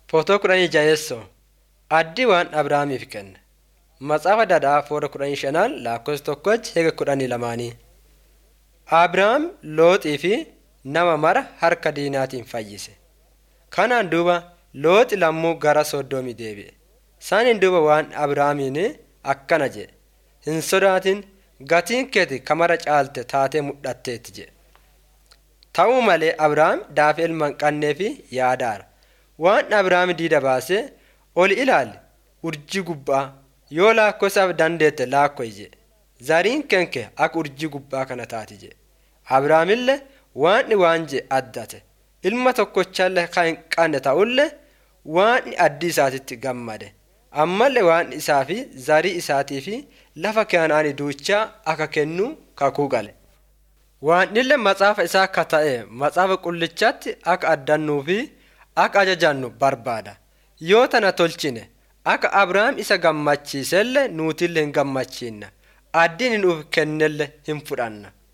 Footoo kudhanii jaheessoo Addii waan Abrahaamiif kenne. Matsaafa Dadhaa fuula kudhanii shanaan lakkoofsa tokkochi heega kudhanii lamaanii. Abrahaam Looxii fi nama mara harka diinaatiin fayyise. Kanaan duuba Looxi lammuu gara Soddoomii deebi'e. Isaaniin duuba waan Abrahaamiin akkana jedhe. Hin sodaatin gatiin keeti kamara caalte taatee mul'atteetti jedhe. Ta'uu malee Abrahaam daafii ilma hin qabnee fi yaadaara. Waan Abrahaam diida baasee ol ilaali urjii gubbaa yoo laakkosaaf dandeette laakko'i jedhe. Zariin kenke akka urjii gubbaa kana taati jedhe. Abrahaamillee waan waan jedhe addate. Ilma tokkochallee kan hin qabne ta'ullee waan addii isaatitti gammade. Ammallee waan isaa fi zarii isaatii fi lafa kanaanii duuchaa akka kennu kakuu gale. Waanillee matsaafa isaa akka ta'e matsaafa qullichaatti akka addannuu fi akka ajajannu barbaada. Yoo tana tolchine akka Abrahaam isa gammachiisellee nuutillee hin gammachiinna. Addiin nuuf kennellee hin fudhanna.